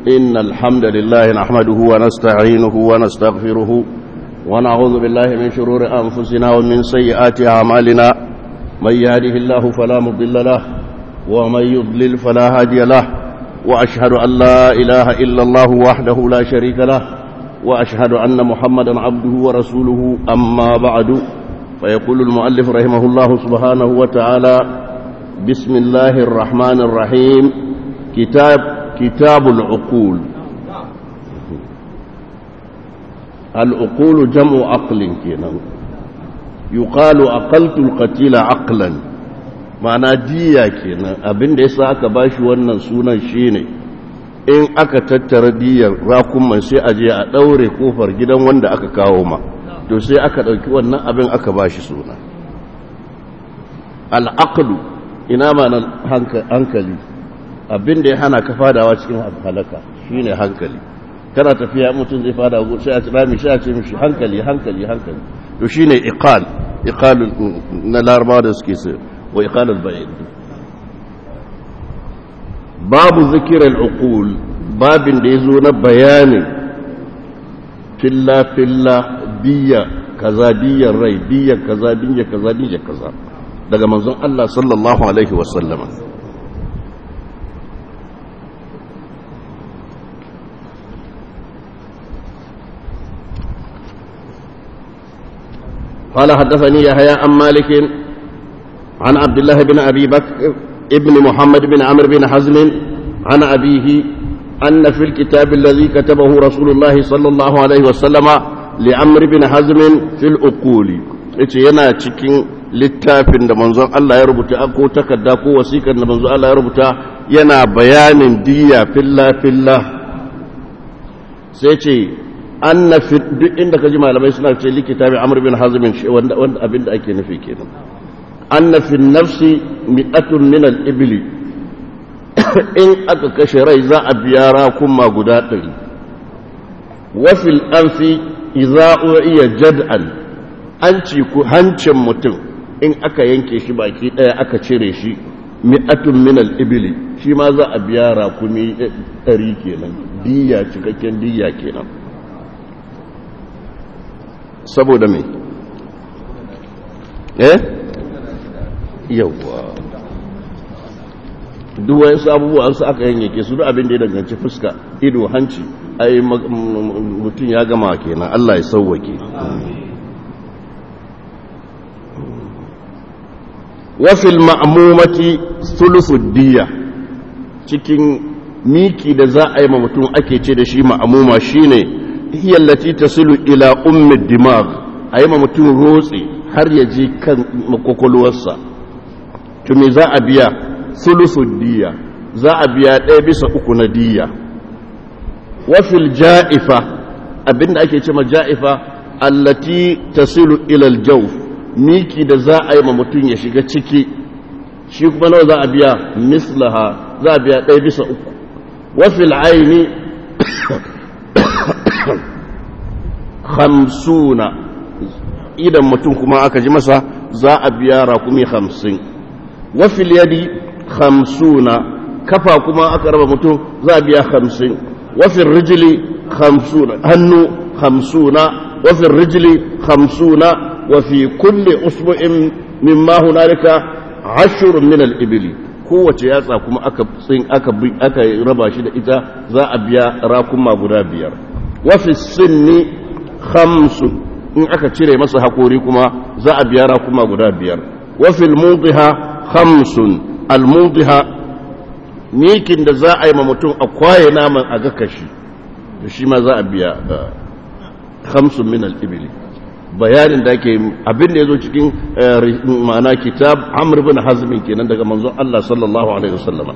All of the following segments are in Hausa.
إن الحمد لله نحمده ونستعينه ونستغفره ونعوذ بالله من شرور أنفسنا ومن سيئات أعمالنا من يهده الله فلا مضل له ومن يضلل فلا هادي له وأشهد أن لا إله إلا الله وحده لا شريك له وأشهد أن محمدا عبده ورسوله أما بعد فيقول المؤلف رحمه الله سبحانه وتعالى بسم الله الرحمن الرحيم كتاب كتاب العقول العقول جمع عقل كنا يقال أقلت القتيل عقلا ma'ana diya kenan abin da yasa aka bashi wannan sunan shine in aka tattara diyar rakunman sai a je a daure kofar gidan wanda aka kawo ma to sai aka dauki wannan abin aka bashi suna al'aqlu ina ma hankali abin da ya hana ka fadawa cikin halaka shine hankali kana tafiya mutum zai fada sai a tsira mishi a ce mishi hankali hankali hankali to shine iqal iqal na larabawa da suke sai wa iqal al-bayt babu zikir al-uqul babin da yazo na bayanin filla filla diya kaza diyar rai diya kaza diya kaza diya kaza daga manzon Allah sallallahu alaihi wa sallama قال حدثني يحيى عن مالك عن عبد الله بن أبي بكر ابن محمد بن عمرو بن حزم عن أبيه أن في الكتاب الذي كتبه رسول الله صلى الله عليه وسلم لعمرو بن حزم في الأقول yana cikin littafin da manzon Allah ya rubuta ko takarda ko wasikar da manzon Allah ya rubuta yana bayanin diya filla filla sai ce anna fi duk inda kaji malamai suna ce likita bi amr bin hazm wanda wanda abin da ake nufi kenan anna fi nafsi mi'atun min al-ibl in aka kashe rai za a biya rakuma guda ɗari wa fil anfi idza u'iya jad'an an ci ku hancin mutum in aka yanke shi baki ɗaya aka cire shi mi'atun min al-ibl shi ma za a biya rakumi ɗari kenan diya cikakken diya kenan saboda mai eh yawwa duk wayansu abubuwan su aka yanyake su duk abin da ya danganci fuska ido hanci ai mutum ya gama kenan Allah ya sauwake wafil ma'amumati diya cikin miki da za a yi ma mutum ake ce da shi ma'amuma shine هي التي تصل إلى أم الدماغ أي ما متون روسي har ya je kan makwakwalwarsa to me za a biya sulusun diya za a biya ɗaya bisa uku na diya wafil ja'ifa abinda ake ce ma ja'ifa allati tasilu ilal jauf miki da za a yi ma mutum ya shiga ciki shi kuma nawa za a biya mislaha za a biya ɗaya bisa uku wafil aini hamsuna idan mutum kuma aka ji masa za a biya rakumi hamsin wafil yadi hamsuna kafa kuma aka raba mutum za a biya hamsin wafil rijili hamsuna hannu hamsuna wafil rijili hamsuna wafi kulle usbu'in mimma hunalika ashurun min al-ibli kowace yatsa kuma aka aka aka raba shi da ita za a biya rakuma guda biyar wafi sinni khamsun in aka cire masa hakori kuma za a biya rakuma guda biyar wafil mudiha khamsun almudiha mikin da za a yi ma mutum a kwaye naman a ga kashi da shi ma za a biya khamsun min al-ibli bayanin da ake abin da ya zo cikin ma'ana kitab amr bin hazmin kenan daga manzon Allah sallallahu alaihi wasallam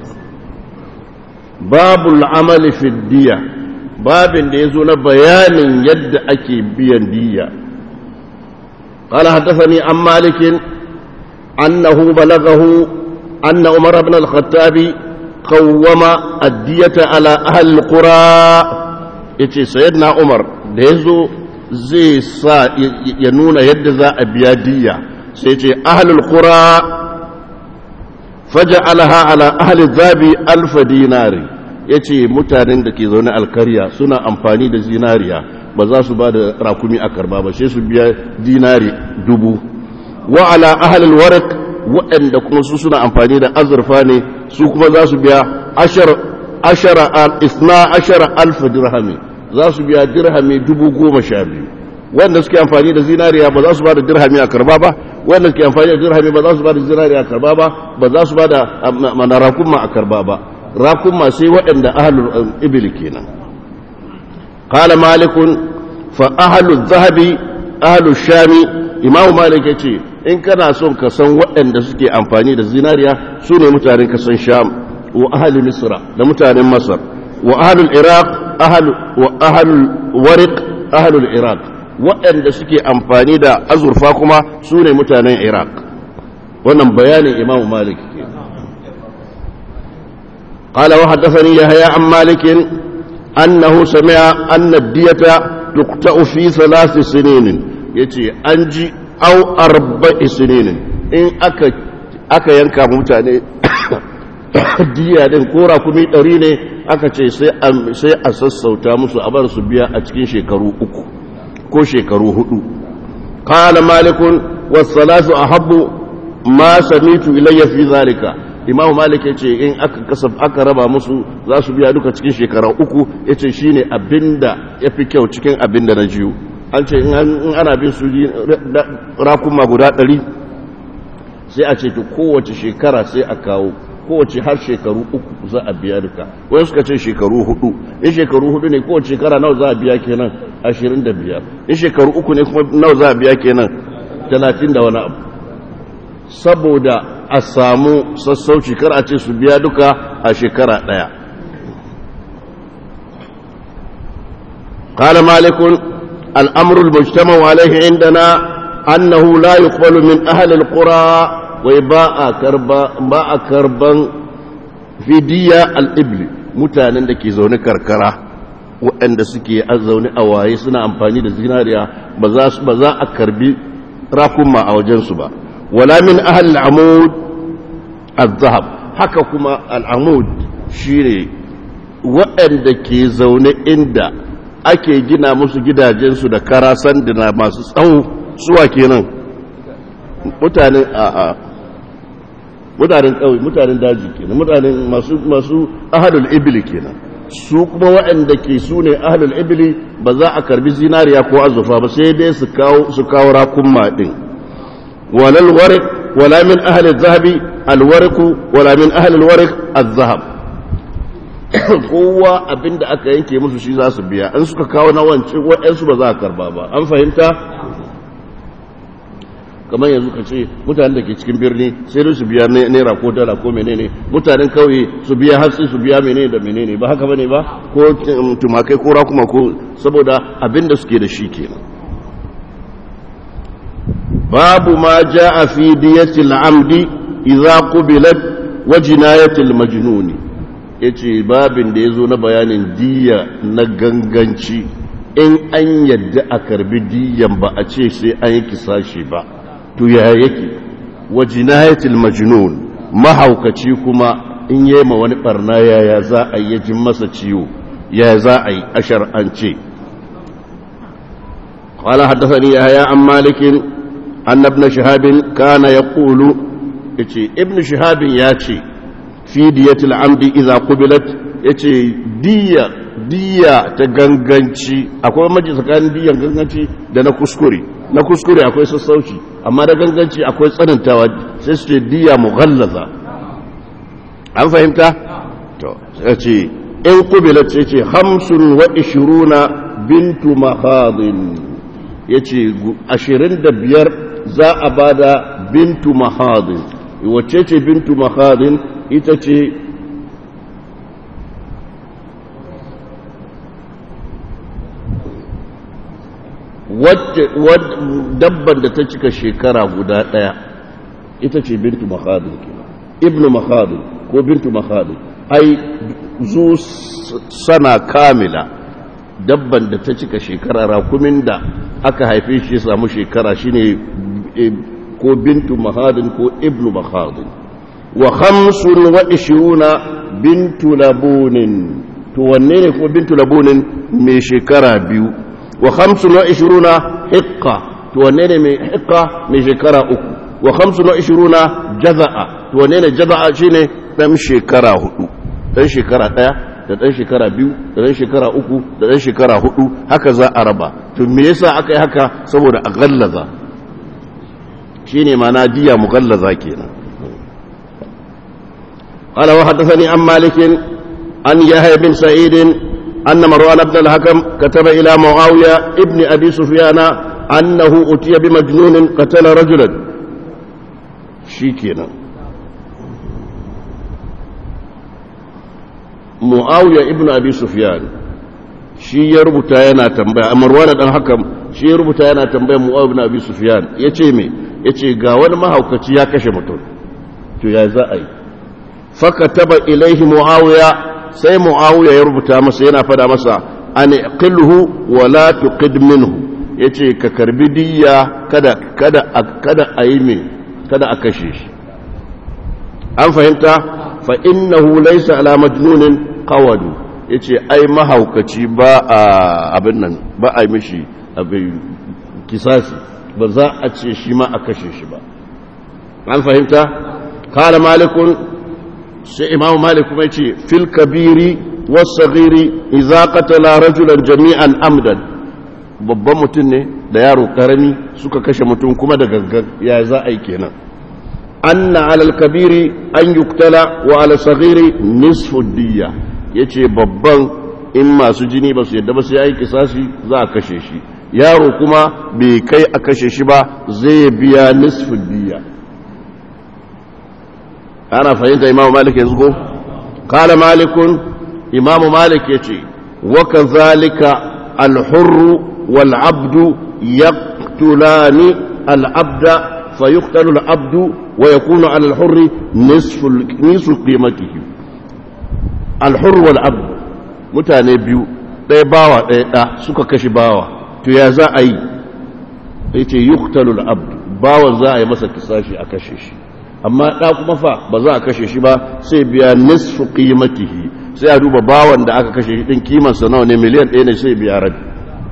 babul amali fi diya babin da ya zo na bayanin yadda ake biyan diya قال حدثني عن مالك أنه بلغه أن عمر بن الخطاب قوم الدية على أهل القرى يتي سيدنا عمر ديزو زي سا ينون يد ذا أبيادية سيتي أهل القرى فجعلها على أهل الذهب ألف دينار ya ce mutanen da ke zaune alkarya suna amfani da zinariya ba za su ba da rakumi a karba ba sai su biya dinari dubu wa ala ahalil warak waɗanda kuma su suna amfani da azurfa ne su kuma za su biya ashara al-isna ashara alfa dirhami za su biya dirhami dubu goma sha biyu wanda suke amfani da zinariya ba za su ba da dirhami a karba ba wanda suke amfani da dirhami ba za su ba da zinariya a karba ba ba za su ba da mana rakunma a karba ba rakunma sai waɗanda ahalul ibil kenan qala malikun fa ahalul zahabi ahalul shami imamu malik yace in kana son ka san waɗanda suke amfani da zinariya su ne mutanen kasan sham wa ahli misra da mutanen masar wa ahlul iraq wa ahlul wariq ahlul iraq waɗanda suke amfani da azurfa kuma su ne mutanen iraq wannan bayanin imamu malik ke قال وحدثني يحيى عن مالك أنه سمع أن الدية تقطع في ثلاث سنين يتي أنجي au arba'i sininin in aka aka yanka mutane diya din ko rakumi ɗari ne aka ce sai a sassauta musu a bar su biya a cikin shekaru uku ko shekaru hudu qala malikun was-salatu ahabbu ma samitu ilayya fi zalika imam malik yace in aka kasab aka raba musu za su biya duka cikin shekara uku yace shine abinda yafi kyau cikin abinda na jiyo an ce in ana bin su rakuma guda ɗari sai a ce to kowace shekara sai a kawo kowace har shekaru uku za a biya duka wani suka ce shekaru hudu in shekaru hudu ne kowace shekara nawa za a biya kenan ashirin da biyar in shekaru uku ne kuma nawa za a biya kenan talatin da wani abu saboda a samu sassauci kar a ce su biya duka a shekara ɗaya قال مالك الأمر المجتمع عليه عندنا أنه لا يقبل من أهل القرى وباء كربا باء كربا في دية الإبل mutanen da ke zaune karkara waɗanda suke zaune a waye suna amfani da zinariya ba za a karbi rakuma a wajensu ba wala min ahal al'amud al-zahab haka kuma al'amud shine waɗanda ke zaune inda ake gina musu gidajensu da kara sanduna masu tsawo suwa kenan mutanen a'a mutanen ƙauye mutanen daji kenan mutanen masu masu ahadul ibli kenan su kuma waɗanda ke su ne ahadul ibli ba za a karbi zinariya ko azufa ba sai dai su kawo su kawo rakunma din walal warik wala min ahli zahabi alwariku wala min ahli alwarik az-zahab kowa abinda aka yanke musu shi za su biya an suka kawo na wance waɗansu ba za a karba ba an fahimta kamar yanzu ka ce mutanen da ke cikin birni sai dai su biya naira ko dala ko menene mutanen kauye su biya hatsi su biya menene da menene ba haka bane ba ko tumakai ko rakuma ko saboda abinda suke da shi kenan babu ma jaa fi diyatil amdi idza qubilat wa jinayatil majnuni ya ce babin da ya zo na bayanin diya na ganganci in an yadda a karbi diyan ba a ce sai an yi kisashi ba to ya yake wa jinayatul majnun mahaukaci kuma in yi ma wani barna yaya za a yi jin masa ciwo ya za a yi a shar'ance قال حدثني يحيى عن مالك أن ابن شهاب كان يقول ابن شهاب ياتي fi diyatil amdi idza qubilat yace diya diya ta ganganci akwai maji tsakanin diyan ganganci da na kuskure na kuskure akwai sassauci amma da ganganci akwai tsanantawa sai su ce diya mughallaza an fahimta to sai ce in qubilat sai ce 25 bintu mahadin yace 25 za a bada bintu mahadin wacce ce bintu mahadin ita ce dabban da ta cika shekara guda ɗaya ita ce bintu makhadin ibnu makhadin ko bintu makhadin ai zu sana kamila dabban da ta cika shekara rakumin da aka haife shi samu shekara shine ko bintu makhadin ko ibnu makhadin wa khamsun wa ishiruna bintu labunin to wanne ne kuma bintu labunin mai shekara biyu wa khamsun wa ishiruna hiqqa to wanne ne mai hiqqa mai shekara uku wa khamsun wa ishiruna jaza'a to wanne ne jaza'a shine dan shekara hudu dan shekara daya da dan shekara biyu da dan shekara uku da dan shekara hudu haka za a raba to me yasa aka yi haka saboda a gallaza shine ma'ana diya mughallaza kenan قال وحدثني عن مالك عن يحيى بن سعيد أن مروان بن الحكم كتب إلى معاوية ابن أبي سفيان أنه أتي بمجنون قتل رجلا شيكينا معاوية ابن أبي سفيان shi ya rubuta yana tambaya a marwana dan hakan shi ya rubuta yana tambaya mu'awiya ibn abi sufyan yace me yace ga wani mahaukaci ya kashe mutum to ya za a yi fakataba ilaihi muawiya sai muawiya ya rubuta masa yana fada masa an qilhu wa la tuqid minhu yace ka karbi diyya kada kada kada ayi me kada a kashe shi an fahimta fa innahu laysa ala majnunin qawadu yace ai mahaukaci ba a abin nan ba a mishi abin kisasi ba za a ce shi ma a kashe shi ba an fahimta qala malikun sai imamu malik kuma ce fil kabiri wasagiri idza qatala rajulan jami'an amdan babban mutum ne da yaro karami suka kashe mutum kuma da gangan ya za a yi kenan anna alal kabiri an yuktala wa ala sagiri nisfu diyya yace babban in masu jini ba su yadda ba sai yayi kisasi za a kashe shi yaro kuma bai kai a kashe shi ba zai biya nisfu diyya ana fahimta imamu malik yanzu ko kala malikun imamu malik ya ce waka zalika alhurru wal abdu yaqtulani al abda fa yuqtalu al abdu wa yakunu ala al hurri nisfu nisfu qimatihi al hurr wal abdu mutane biyu ɗaya bawa ɗaya ɗa suka kashe bawa to ya za a yi yace yuqtalu al abdu bawan za a yi masa kisashi a kashe shi amma ɗa kuma fa ba za a kashe shi ba sai biya nisfu qimatihi sai a duba bawan da aka kashe shi din kimansa nawa ne miliyan ɗaya ne sai biya rabi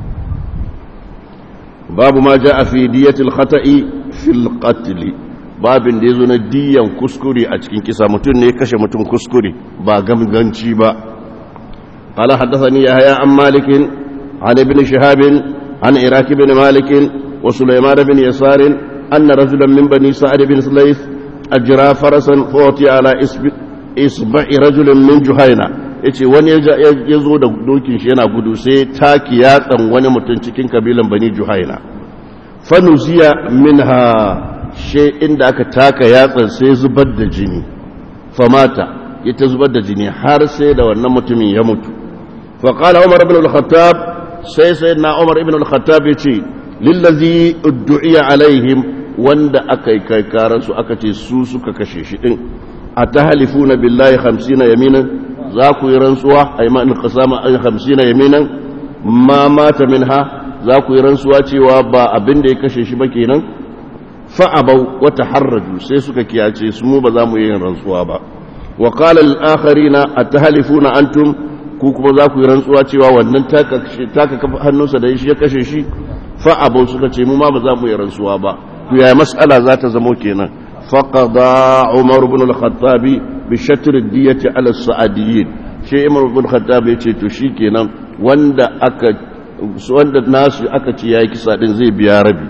babu ma ja a fi diyatil khata'i fil qatl babin da yazo na diyan kuskure a cikin kisa mutum ne kashe mutum kuskure ba gamganci ba قال حدثني يحيى عن مالك عن ابن شهاب عن عراك بن مالك وسليمان بن يسار أن رجلا من بني سعد بن سليث أجرى فرسا فوتي على إصبع رجل من جهينة yace wani ya zo da dokin shi yana gudu sai taki yatsan wani mutum cikin kabilan bani juhaina fanuziya minha she inda aka taka yatsan sai zubar da jini famata ya ta zubar da jini har sai da wannan mutumin ya mutu faƙala umar ibn al-khattab sai sai na umar ibn al-khattab ya ce lillazi uddu'iya alaihim wanda aka yi kai karansu aka ce su suka kashe shi din a ta halifu na billahi hamsina yaminan za ku yi rantsuwa a yi ma'in kasama an hamsina yaminan ma mata min ha za ku yi rantsuwa cewa ba abin da ya kashe shi ba kenan fa'abau wata harraju sai suka kiyace su mu ba za mu yi rantsuwa ba wa qala al-akharina atahlifuna antum ku kuma za ku yi rantsuwa cewa wannan taka taka hannunsa da shi ya kashe shi fa'abau suka ce mu ma ba za mu yi rantsuwa ba to yaya mas'ala za ta zamo kenan faqada umar ibn al-khattab bi shatr ad-diyati ala as-sa'diyyin shi umar ibn al-khattab ya ce to shikenan wanda aka wanda nasu aka ce yayi kisa din zai biya rabi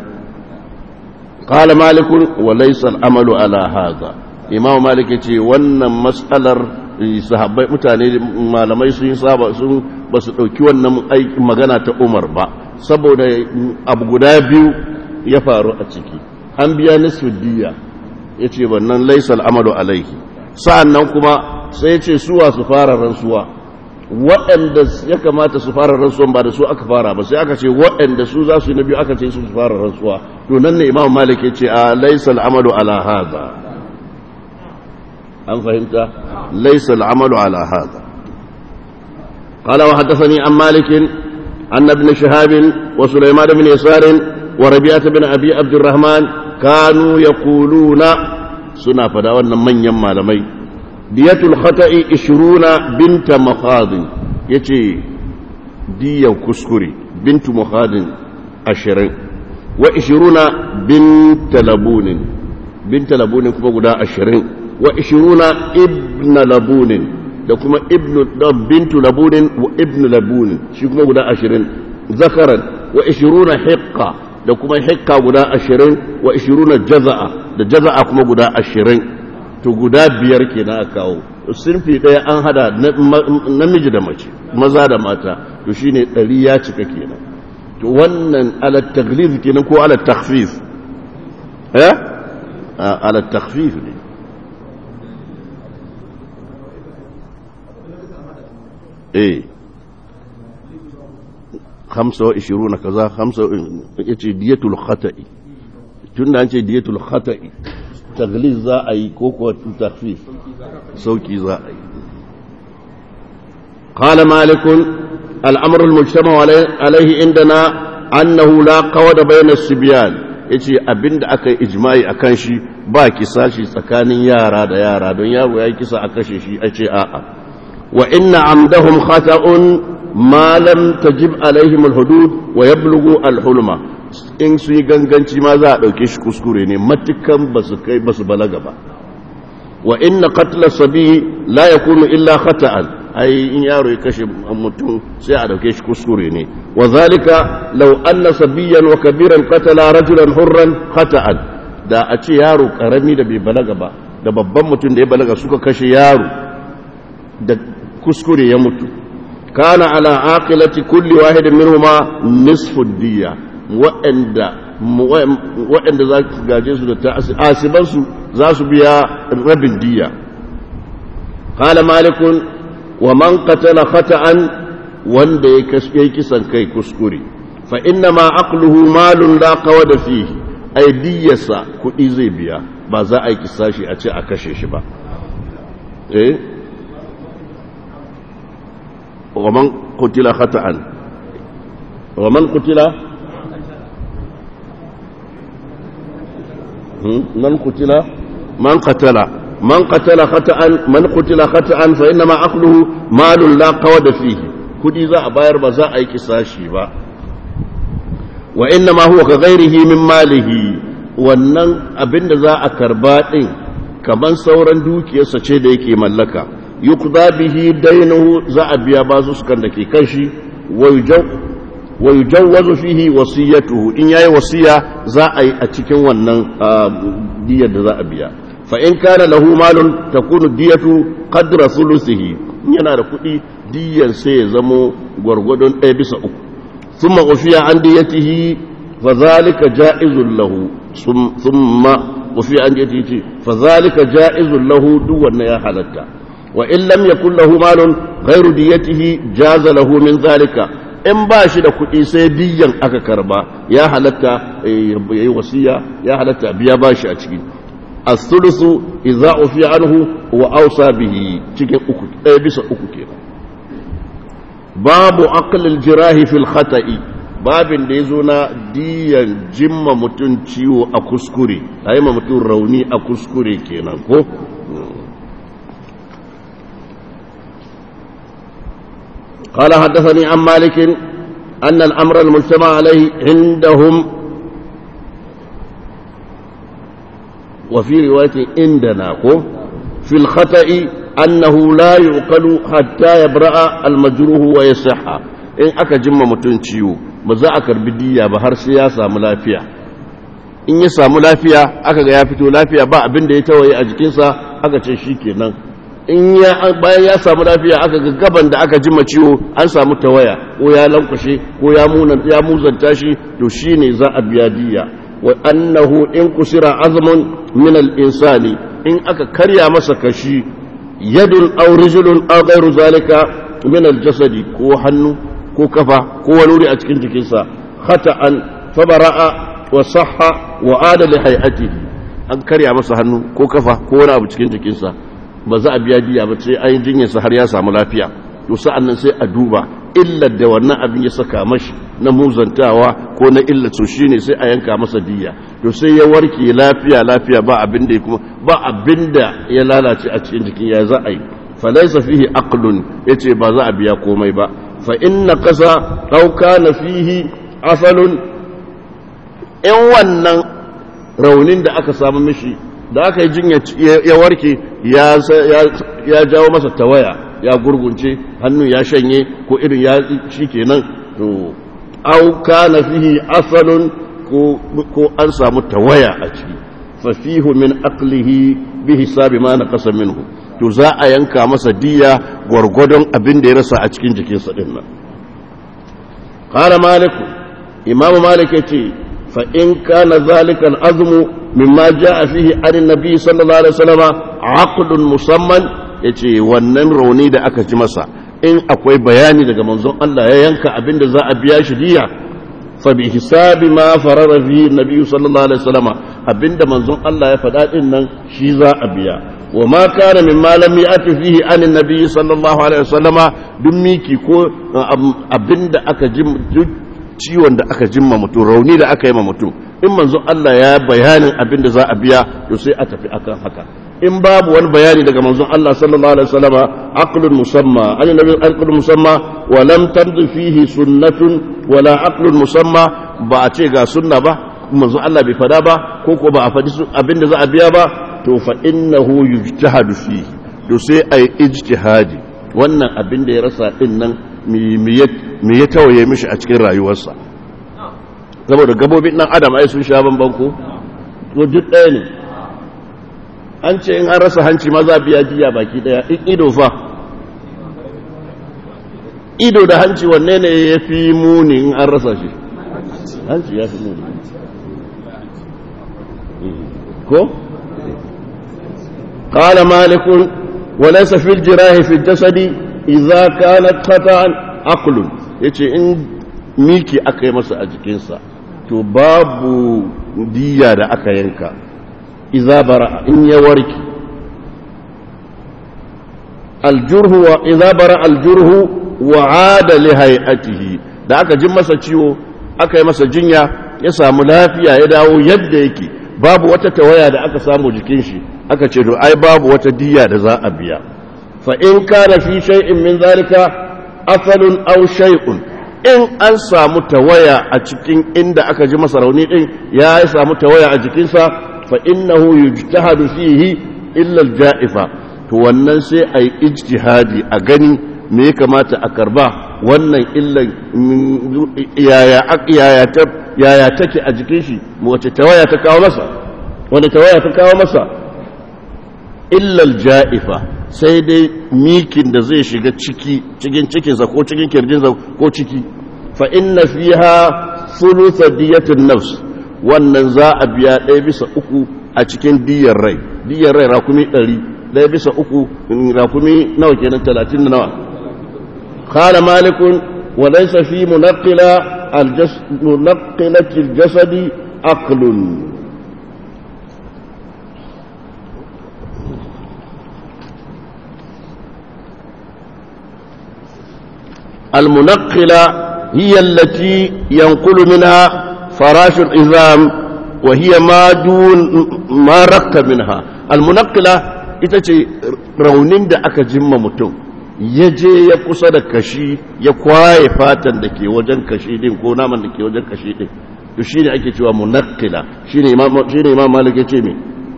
qala malik wa laysa al-amalu ala hadha imam malik yace wannan mas'alar sahabbai mutane malamai sun saba sun basu dauki wannan aikin magana ta umar ba saboda abu guda biyu ya faru a ciki an biya nisfu diya ya ce wannan laisal amalu alaihi sa'an nan kuma sai ce suwa su fara rantsuwa waɗanda ya kamata su fara rantsuwan ba da su aka fara ba sai aka ce waɗanda su za su yi na biyu aka ce su su fara rantsuwa to nan ne imam malik ya ce a laisal amalu ala haza an fahimta laisal amalu ala haza قال وحدثني عن مالك أن ابن شهاب وسليمان بن يسار وربيعة بن أبي عبد الرحمن كانوا يقولون suna fada wannan manyan malamai diyatul khata'i 20 binta makhadin yace diyan kuskure bintu makhadin 20 wa 20 binta labunin binta labunin kuma guda 20 wa 20 ibn labunin da kuma ibnu bintu labunin wa ibnu labunin shi kuma guda 20 zakaran wa 20 hiqqa da kuma hiqqa guda 20 wa 20 jaza'a da jaza'a kuma guda 20 to guda biyar kenan aka kawo sinfi daya an hada namiji da mace maza da mata to shine ɗari ya cika kenan to wannan ala taglif kenan ko ala takhfif eh ala takhfif ne eh 25 kaza 50 yace diyatul khata'i tunda an ce diyatul khata'i tagliz za a yi ko kuwa takhfif sauki za a yi قال مالك الأمر المجتمع عليه عندنا أنه لا قود بين السبيان yace abin da aka yi ijma'i a kan shi ba kisa shi tsakanin yara da yara don yaro ya yi kisa a kashe shi a ce a'a wa inna amdahum khata'un ma lam tajib alaihim alhudud wa yablughu alhulma in su yi ganganci ma za a dauke shi kuskure ne matukan ba su kai ba su balaga ba wa inna qatla sabi la yakunu illa khata'an ai in yaro ya kashe mutum sai a dauke shi kuskure ne wa zalika law anna sabiyan wa kabiran qatala rajulan hurran khata'an da a ce yaro karami da bai balaga ba da babban mutum da ya balaga suka kashe yaro da kuskure ya mutu kana ala aqilati kulli wahidin minhuma nisfu diya wa'anda wa'anda za su gaje su da asibansu za su biya rabin diya qala malikun wa man qatala khata'an wanda ya yi kisan kai kuskure fa inna ma aqluhu malun la qawada fihi ay diyasa kudi zai biya ba za a yi kisashi a ce a kashe shi ba eh wa man qutila khata'an wa man qutila man qutila man qatala من قتل خطأ من قتل خطأ فإنما أخذه مال لا قود فيه كدي ذا باير بزا أي كساشي با وإنما هو كغيره من ماله wannan abin da za a karba ɗin kamar sauran dukiyarsa ce da yake mallaka yuqda bihi dainuhu za a biya basu sukan da ke kan shi wa yujawwazu fihi wasiyatuhu in yayi wasiya za a yi a cikin wannan diyar da za a biya فإن كان له مال تكون الدية قدر ثلثه yana da kuɗi diyan sai ya zamo gwargwadon ɗaya bisa uku sun ma'ufiya an diyatihi fa zalika ja'izun lahu sun ma'ufiya an diyatihi fa zalika ja'izun lahu duk wannan ya halatta wa in lam yakun lahu malun ghairu diyatihi jaza lahu min zalika in ba shi da kuɗi sai diyan aka karba ya halatta ya yi wasiya ya halatta biya ba shi a ciki الثلث إذا أفي عنه وأوصى به cikin uku ɗaya bisa uku kenan babu aqlil jirahi fil khata'i babin da yazo na diyan jimma mutun ciwo a kuskure ayi ma mutun rauni a kuskure kenan ko قال حدثني عن مالك أن الأمر المجتمع عليه عندهم وفي رواية عندنا في الخطأ أنه لا يعقل حتى يبرأ المجروح ويصح إن أكا جمع متنشيو بزا أكر بدية بهر سياسة ملافية in ya samu lafiya aka ga ya fito lafiya ba abin da ya tawaye a jikinsa aka ce shi kenan in ya bayan ya samu lafiya aka ga gaban da aka jima ciwo an samu tawaya ko ya lankwashe ko ya ya muzanta shi to shine za a biya diya وأنه إن كسر عظم من الإنسان إن أكا كريا مسكشي يد أو رجل أو غير ذلك من الجسد كو حنو كو كفا كو نوري أتكين جكيسا خطأ فبرأ وصح وعاد لحيئته an karya masa hannu ko kafa ko wani abu cikin jikinsa ba za a biya diya ba sai an jinyarsa har ya samu lafiya to sa'an nan sai a duba illar da wannan abin ya saka mashi na muzantawa ko na illar so shine sai a yanka masa diya to sai ya warke lafiya lafiya ba abin da kuma ba abin da ya lalace a cikin jikin ya za a yi falaisa fihi aqlun yace ba za a biya komai ba fa inna qasa aw kana fihi asalun in wannan raunin da aka samu mishi da aka yi jinya ya warke ya jawo masa tawaya ya gurgunce hannu ya shanye ko irin ya shi kenan to au kana fihi asalun ko an samu tawaya a ciki fa fihu min aqlihi bi hisabi ma naqasa minhu to za a yanka masa diya gwargwadon abin da ya rasa a cikin jikinsa din nan qala malik imam malik yace fa in kana zalika al-azmu mimma jaa fihi an nabi sallallahu alaihi wasallam aqdun musamman yace wannan rauni da aka ji masa in akwai bayani daga manzon Allah ya yanka abin da za a biya shi diya fa bi hisabi ma farara fi nabi sallallahu alaihi wasallam abinda manzon Allah ya faɗa din nan shi za a biya wa ma kana mimma lam ya'ti fihi an nabi sallallahu alaihi wasallam duk miki ko abinda aka ji ciwon da aka jimma mutum rauni da aka yi ma mutum in manzon Allah ya bayanin abin da za a biya to sai a tafi akan haka in babu wani bayani daga manzon Allah sallallahu alaihi wasallam aqlun musamma an nabi aqlun musamma wa lam tamdi fihi sunnatun wala aqlun musamma ba a ce ga sunna ba manzon Allah bai fada ba ko ko ba a fadi abin da za a biya ba to fa innahu yujtahadu fihi to sai ai ijtihadi wannan abin da ya rasa din nan me ya tawaye mishi a cikin rayuwarsa saboda gabobin ɗan adam ai sun sha bamban ko to duk ɗaya ne an ce in an rasa hanci ma za a biya jiya baki ɗaya in ido fa ido da hanci wanne ne ya fi muni in an rasa shi hanci ya fi muni ko قال مالك وليس في الجراح في الجسد idza kanat qata'an aqlun yace in miki aka yi masa a jikinsa to babu diya da aka yanka idza bara in ya warki aljurhu wa idza bara aljurhu wa ada li hay'atihi da aka jin masa ciwo aka yi masa jinya ya samu lafiya ya dawo yadda yake babu wata tawaya da aka samu jikin shi aka ce to ai babu wata diya da za a biya فإن كان في شيء من ذلك أثل أو شيء in an samu tawaya a cikin inda aka ji masa rauni din ya samu tawaya a jikinsa fa innahu yujtahadu fihi illa al-ja'ifa to wannan sai a yi ijtihadi a gani me ya kamata a karba wannan illan yaya yaya ta yaya take a jikin shi wace tawaya ta kawo masa wanda tawaya ta kawo masa illa al-ja'ifa sai dai mikin da zai shiga ciki cikin cikinsa ko cikin kirjinsa ko ciki fa inna fiha thulutha diyatin nafs wannan za a biya ɗaya bisa uku a cikin diyar rai diyar rai rakumi ɗari ɗaya bisa uku rakumi nawa kenan talatin da nawa qala malikun wa laysa fi munaqqila munaqqilati al-jasadi aqlun المنقلة هي التي ينقل منها فراش العظام وهي ما دون ما رق منها المنقلة ita ce raunin da aka jimma mutum ya je ya kusa da kashi ya kwaye fatan da ke wajen kashi din ko naman da ke wajen kashi din to shi ne ake cewa munakkila shi ne imam malik ya ce me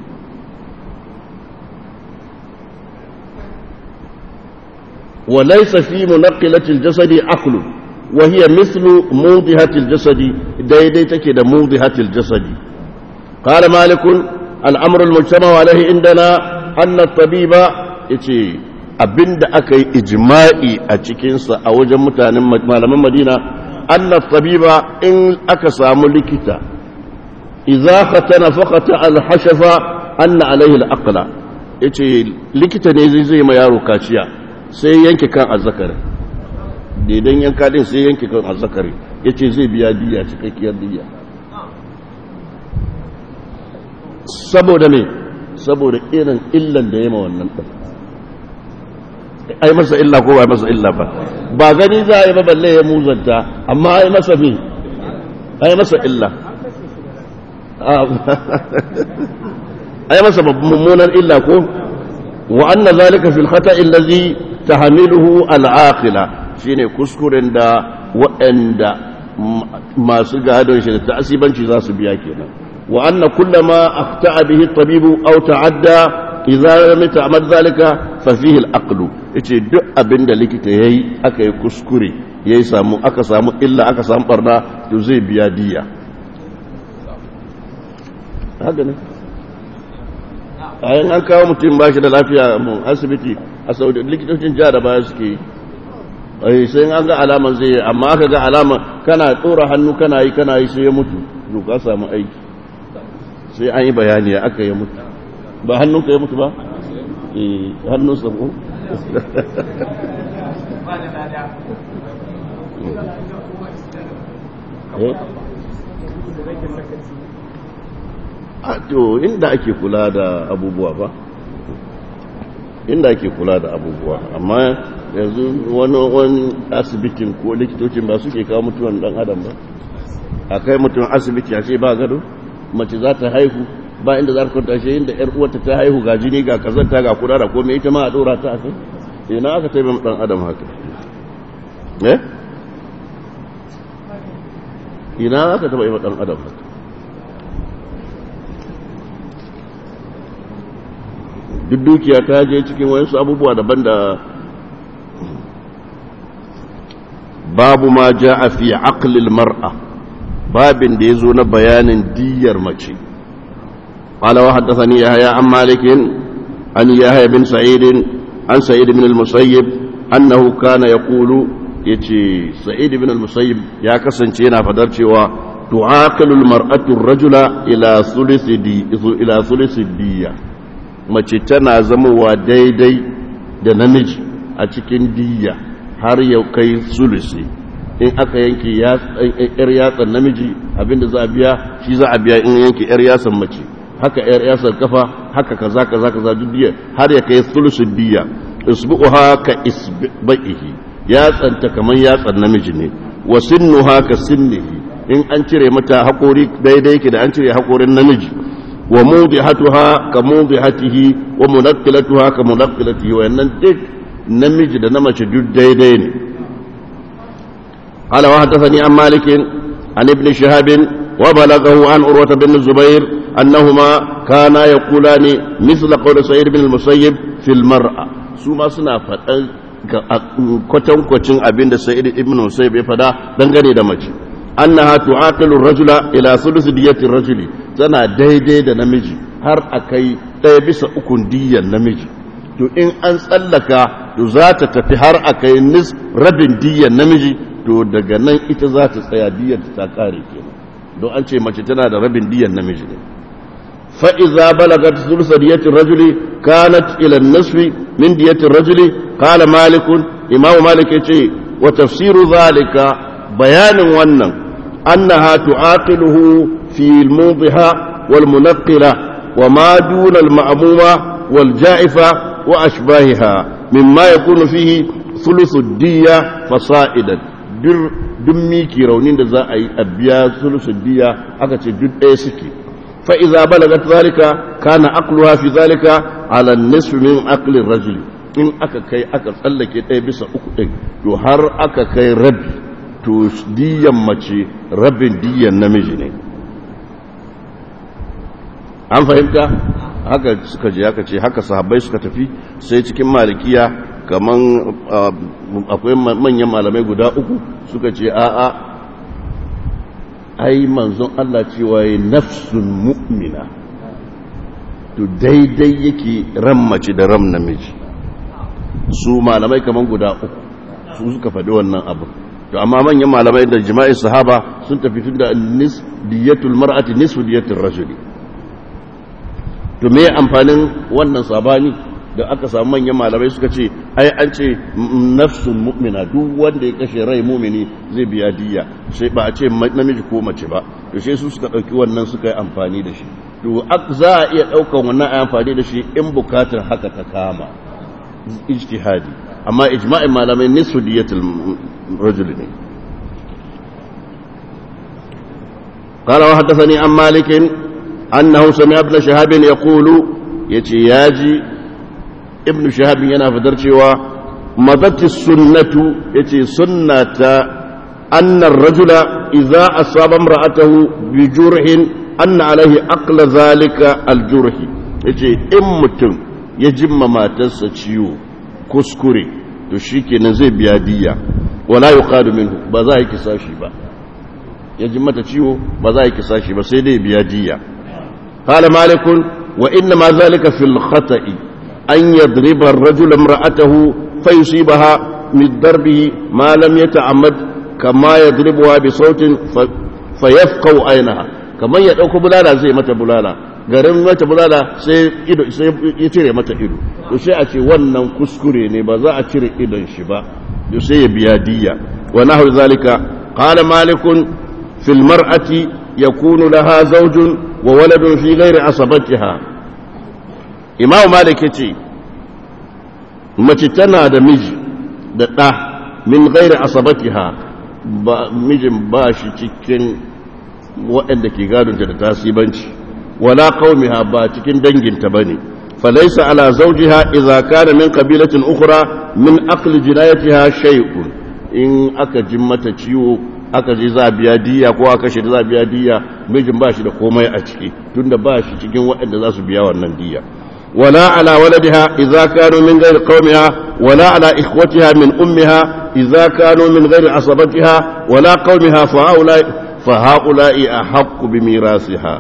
وليس في منقلة الجسد عقل وهي مثل موضحة الجسد دايدي تكي موضحة الجسد قال مالك الأمر المجتمع عليه عندنا أن الطبيب يتي abinda aka yi ijma'i a cikinsa a wajen mutanen malaman madina anna tabiba in aka samu likita idza khatana faqata al-hashafa anna alayhi al-aqla yace likita ne zai zai ma yaro kaciya sai yanke kan azzakari daidan yanka din sai yanke kan azzakari ya ce zai biya diya cikakkiyar diya saboda ne saboda irin illan da ya ma wannan ɗan ai masa illa ko ba masa illa ba ba gani za a yi ba balle ya muzanta amma ai masa me ai masa illa ai masa mummunan illa ko wa anna zalika fil khata allazi tahmiluhu al aqila shine kuskuren da waɗanda masu gadon shi da ta'asibanci za su biya kenan wa anna kullama afta'a bihi at-tabibu aw ta'adda idza lam ta'mal zalika fa fihi al-aqlu yace duk abin da likita yayi aka yi kuskure yayi samu aka samu illa aka samu barna to zai biya diya haka ne ayan an kawo mutum ba shi da lafiya mu asibiti a saudi likitocin jihar da baya suke yi sai an ga alaman zai yi amma aka ga alaman kana tsora hannu kana yi kana yi sai ya mutu to ka samu aiki sai an yi bayani ya aka ya mutu ba hannun ka ya mutu ba eh hannun sa ko a to inda ake kula da abubuwa ba inda ake kula da abubuwa amma yanzu wani wani asibitin ko likitocin ba suke kawo mutuwan dan adam ba a kai mutum asibiti a ce ba gado mace za ta haihu ba inda za ta kwanta shi inda yar uwarta ta haihu ga jini ga kazanta ga kula da komai ita ma a dora ta a kai ina aka taimaka dan adam haka eh ina aka taba yi dan adam haka duk dukiya ta je cikin wayansu abubuwa daban da babu ma ja a fi aqlil mar'a babin da ya zo na bayanin diyar mace qala wa haddathani yahya an malik an yahya bin sa'id an sa'id bin al-musayyib annahu kana yaqulu yace sa'id bin al-musayyib ya kasance yana fadar cewa tu'aqilu al-mar'atu ar-rajula ila thuluthi di ila thuluthi diyya mace tana zamowa daidai da namiji a cikin diyya har ya kai sulusi in aka yanke yar yatsan namiji abinda za a biya shi za a biya in yanke yar yatsan mace haka yar yatsan kafa haka kaza kaza kaza duk diya har ya kai sulusin diyya isbu'uha ka isba'ihi yatsanta kaman yatsan namiji ne wa sinnuha ka sinnihi in an cire mata haƙori daidai yake da an cire haƙorin namiji wa mudihatuha ka mudihatihi wa munaqqilatuha ka munaqqilatihi wa yannan duk namiji da na mace duk daidai ne قال وحدثني عن مالك عن ابن شهاب وبلغه عن عروة بن الزبير أنهما كانا يقولان مثل قول سعيد بن المسيب في المرأة سوما سنا فتن kwatan kwacin abin da sa'id ibn musayyib ya fada dangane da mace annaha tu'aqilu ar-rajula ila thuluth diyati ar-rajuli tana daidai da namiji har akai ɗaya bisa ukun diyan namiji to in an tsallaka to za ta tafi har akai nis rabin diyan namiji to daga nan ita za ta tsaya diyar ta kare kenan don an ce mace tana da rabin diyan namiji ne fa'iza balagat sulsa diyatin rajuli kanat ila nasfi min diyatin rajuli kala malikun imamu malik ya ce wa tafsiru zalika bayanin wannan annaha tu'aqiluhu fi al-mudhiha wal munaqqila wa ma duna al-ma'muma wal ja'ifa wa ashbahiha mimma yakunu fihi thuluthu ad-diyya fasa'idan duk miki raunin da za a yi a biya sulusun diya aka ce duk ɗaya suke fa'iza balagat zalika kana aqluha fi zalika ala nisfi min aqlin rajul in aka kai aka tsallake ɗaya bisa uku ɗin to har aka kai rabi to diyan mace rabin diyan namiji ne an fahimta haka suka je aka ce haka sahabbai suka tafi sai cikin malikiya kaman akwai manyan malamai guda uku suka ce a'a ai manzon Allah cewa ya nafsun mu'mina to daidai yake ran mace da ram namiji su malamai kaman guda uku su suka faɗi wannan abu to amma manyan malamai da jima'in sahaba sun tafi tun da nis diyatul mar'ati nisfu diyatul rajuli to me amfanin wannan sabani da aka samu manyan malamai suka ce ai an ce nafsun mu'mina duk wanda ya kashe rai mumini zai biya diya sai ba a ce namiji ko mace ba to sai su suka dauki wannan suka yi amfani da shi to za a iya daukan wannan ayi amfani da shi in bukatar haka ta kama ijtihadi amma ijma'in malamai nisfu diyatul rajul ne قال وحدثني عن مالك أنه سمع ابن شهاب يقول يتي ياجي ابن شهاب ينا فدرشوا مضت السنة يتي سنة أن الرجل إذا أصاب امرأته بجرح أن عليه أقل ذلك الجرح يتي إمتم يجم ما تسچيو كسكري تشيكي نزي بيادية ولا يقاد منه بذلك ساشي با يجم ما تشيو بذلك ساشي با سيدي بيادية قال مالك وإنما ذلك في الخطأ أن يضرب الرجل امرأته فيصيبها من ضربه ما لم يتعمد كما يضربها بصوت فيفقو عينها كما يدوك بلالا زي متى بلالا garin mata bulala sai ido sai ya cire mata ido to sai a ce wannan kuskure ne ba za a cire idon shi ba to sai ya biya diya wa nahu zalika qala malikun fil mar'ati yakunu laha zawjun wa waladun fi ghairi asabatiha imam malik yace mace tana da miji da ɗa min ghairi asabatiha ba mijin ba shi cikin waɗanda ke gadonta da tasibanci wala qaumiha ba cikin danginta bane falaysa ala zawjiha idza kana min qabilatin ukhra min aqli jinayatiha shay'un in aka jin mata ciwo aka je za biya diya ko aka shi za biya diya mijin ba shi da komai a ciki tunda ba shi cikin waɗanda za su biya wannan diya ولا على ولدها إذا كانوا من غير قومها ولا على إخوتها من أمها إذا كانوا من غير عصبتها ولا قومها فهؤلاء, فهؤلاء أحق بميراثها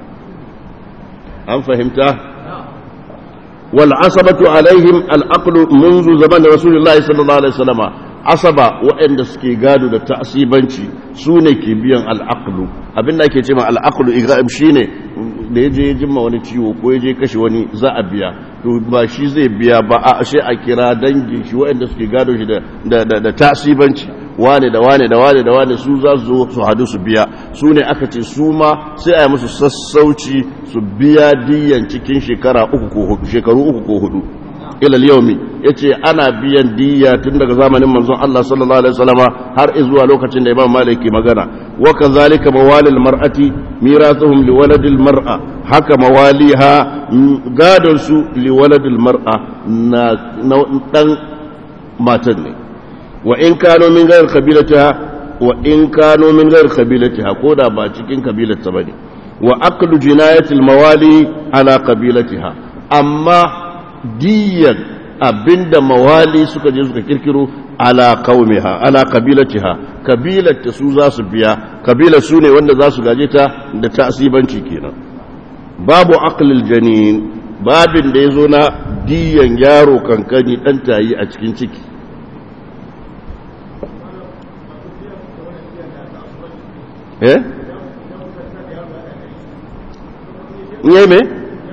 أم فهمت والعصبة عليهم الأقل منذ زمن رسول الله صلى الله عليه وسلم asaba waɗanda suke gado da ta'asibanci su ne ke biyan al'aqlu abin da ake ce ma al'aqlu igra'im shi ne da ya je ya jimma wani ciwo ko ya je kashe wani za a biya to ba shi zai biya ba a shi a kira dangin shi waɗanda suke gado shi da ta'asibanci wane da wane da wane da wane su za su zo su hadu su biya su ne aka ce su ma sai a yi musu sassauci su biya diyan cikin shekara uku ko hudu shekaru uku ko hudu ilal yaumi yace ana biyan diya tun daga zamanin manzon Allah sallallahu alaihi wasallama har zuwa lokacin da Imam Malik ke magana wa kazalika mawalil mar'ati mirathuhum liwaladil mar'a haka mawaliha gadon su liwaladil mar'a na dan matan ne wa in kano min ghayr qabilatiha wa in kano min ghayr qabilatiha ko da ba cikin kabilarta bane wa aqlu jinayatil mawali ala qabilatiha amma diyan abinda mawali suka je suka kirkiro ala qaumiha ala qabilatiha kabilar ta su za su biya kabilar su ne wanda za su gaje ta da ta'sibanci kenan babu aqlil janin babin da yazo na diyan yaro kankani dan tayi a cikin ciki eh ne me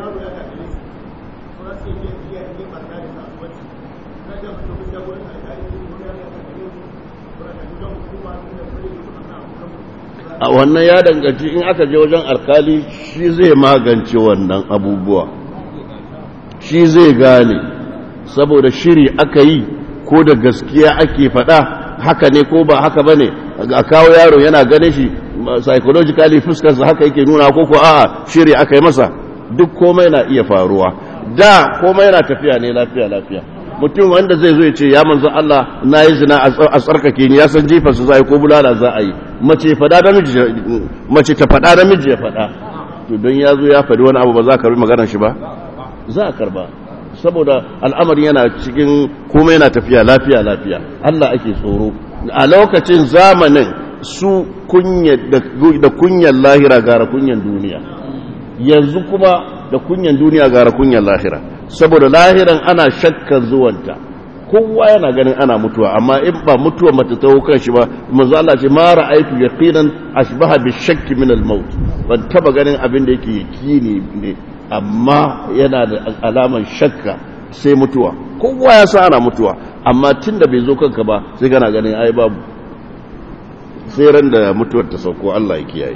a wannan ya danganci in aka je wajen alkali shi zai magance wannan abubuwa shi zai gane saboda shiri aka yi ko da gaskiya ake faɗa haka ne ko ba haka ba ne a kawo yaro yana gane shi psychologically fuskarsa haka yake nuna ko ko a'a shiri aka yi masa duk komai na iya faruwa da komai yana tafiya ne lafiya lafiya mutum wanda zai zo ya ce ya manzo Allah na yi zina a tsarkake ni ya san jifar su za a yi ko bulala za a yi mace fada da miji mace ta fada da miji ya fada to don ya zo ya faɗi wani abu ba za ka karbi maganar shi ba za a karba saboda al'amari yana cikin komai yana tafiya lafiya lafiya Allah ake tsoro a lokacin zamanin su kunya da kunyan lahira gara kunyan duniya yanzu kuma da kunyan duniya gara kunyan lahira saboda lahiran ana shakkan zuwanta kowa yana ganin ana mutuwa amma in ba mutuwa mata ta kan shi ba manzo Allah ce ma ra'aytu yaqinan ashbaha bi shakki min al-maut ban taba ganin abin da yake yakini ne amma yana da alaman shakka sai mutuwa kowa ya san ana mutuwa amma tunda bai zo kanka ba sai kana ganin ai babu sai ran da mutuwar ta sauko Allah ya kiyaye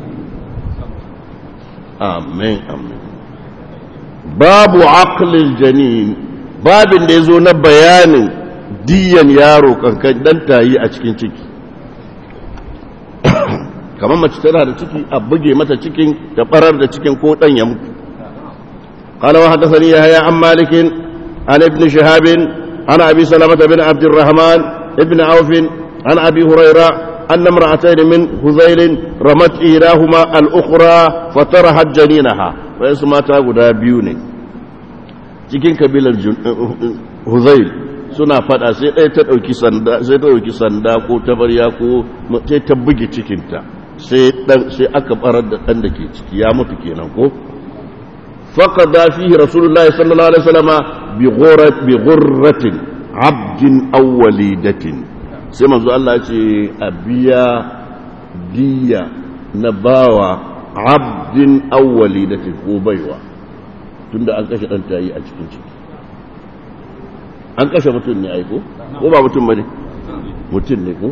amin amin babu aqlil janin babin da yazo na bayanin diyan yaro kankan dan tayi a cikin ciki kamar mace tana da ciki a buge mata cikin da barar da cikin ko dan ya mutu قال وحدثني يحيى عن مالك عن ابن شهاب عن ابي سلمه بن عبد الرحمن ابن عوف عن ابي هريره ان امراتين من هذيل رمت احداهما الاخرى فطرحت جنينها ويسمى تا غدا biyu ne cikin kabilar Huzail suna fada sai ɗaya ta ɗauki sanda sai ta ɗauki sanda ko tabarya ko sai ta buge cikinta sai dan sai aka barar da dan da ke ciki ya mutu kenan ko فقضى فيه رسول الله صلى الله عليه وسلم بغرة, بغرة عبد أو وليدة سيما زو الله يقول أبيا ديا نباوة عبد أو وليدة وبيوة تند أن كشف أنت أي أجل an kashe mutum ne aiko ko ba mutum ba ne mutum ne ko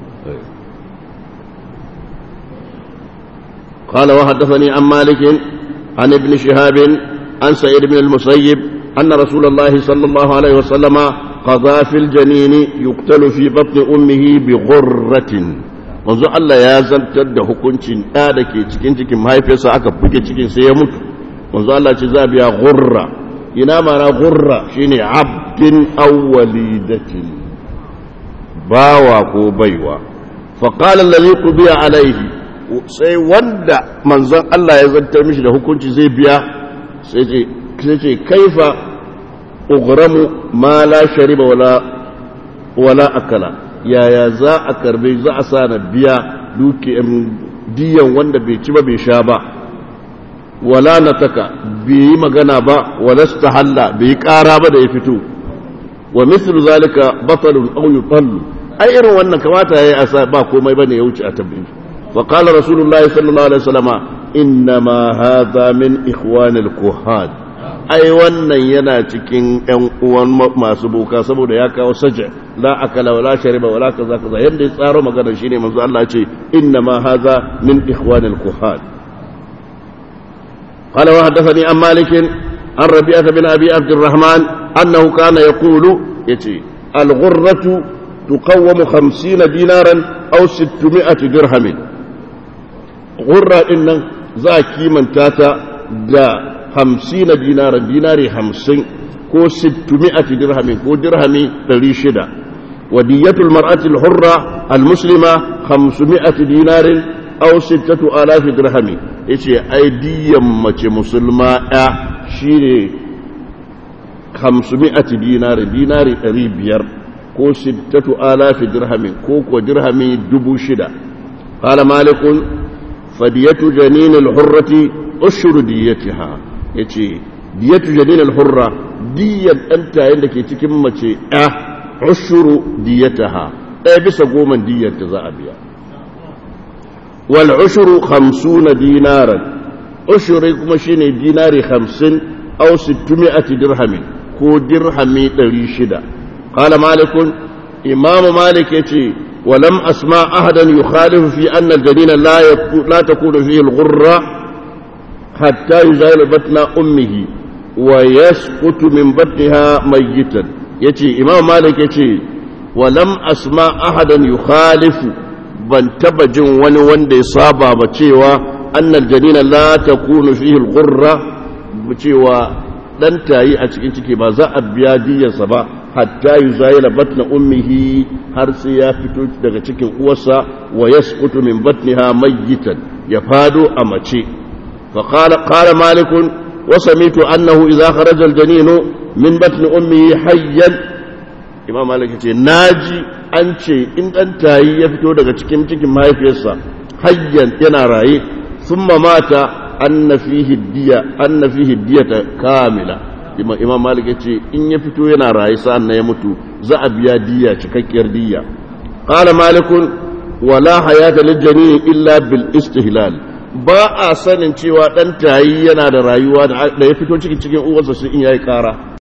قال وحدثني عن مالك عن ابن شهاب عن سعيد بن المسيب أن رسول الله صلى الله عليه وسلم قضى في الجنين يقتل في بطن أمه بغرة manzo Allah ya zantar da hukuncin ɗa da ke cikin cikin mahaifiyarsa aka buge cikin sai ya mutu manzo Allah ce za biya gurra ina mana gurra shine abdin awwalidatin bawa ko baiwa fa qala allazi qudiya alaihi sai wanda manzon Allah ya zantar mishi da hukunci zai biya sai ce kaifa ugramu ma la shariba wala wala akala yaya za a karbe za a sa na biya duke diyan wanda bai ci ba bai sha ba wala nataka bai yi magana ba wala stahalla bai yi kara ba da ya fito wa mislu zalika batalun aw yutallu ai irin wannan kamata yayi asa ba komai bane ya wuce a tabbata فقال رسول الله صلى الله عليه وسلم إنما هذا من إخوان الكهان ai wannan yana cikin ƴan uwan masu boka saboda ya kawo saja la akala wala shariba wala kaza kaza yanda ya tsaro magana shine manzo Allah ce inna ma hadha min ikhwan al kuhan qala wa hadathani an malik an rabi'ah bin abi abd الرحمن annahu kana yaqulu yace al ghurratu tuqawwamu 50 dinaran aw 600 dirhamin gurra ɗin nan za a kimanta ta da hamsin na dinara dinari hamsin ko sittumi'ati dirhamin ko dirhami ɗari shida wa diyatul mar'atil hurra almuslima hamsumi'ati dinarin aw sittatu alafi dirhami yace ai diyan mace musulma ɗaya shine hamsumi'ati dinarin dinari ɗari biyar ko sittatu alafi dirhamin ko ko dirhami dubu shida قال مالك فدية جنين الحرة أشهر ديتها يتي دية جنين الحرة دية أنت عندك تكم متي أه أشهر ديتها أه بس قوما دية تزابيا والعشر خمسون دينارا أشهر مشيني ديناري خمسين أو ستمائة درهم كو درهمي تريشدا قال مالك إمام مالك يتي ولم أسمع أحدا يخالف في أن الجنين لا, لا تكون فيه الغرة حتى يزال بطن أمه ويسقط من بطنها ميتا يتي إمام مالك يتي ولم أسمع أحدا يخالف ban taba jin wani wanda ya saba ba cewa annal janina la takunu fihi al-ghurra cewa dan tayi a cikin ciki ba za a biya diyarsa ba hatta yuzayila batna ummihi har sai ya fito daga cikin uwarsa wa yasqutu min batniha mayyitan ya fado a mace fa qala qala malik wa samitu annahu idha kharaja al-janinu min batni ummihi hayyan imam malik ce naji an ce in dan tayi ya fito daga cikin cikin mahaifiyarsa hayyan yana raye thumma mata anna fihi diya anna fihi diyata kamila imam malik ya ce in ya fito yana raye sa'an na ya mutu za a biya diya cikakkiyar diya qala malikun wala hayata lijani illa bil istihlal ba a sanin cewa dan tayi yana da rayuwa da ya fito cikin cikin uwarsa shi in yayi kara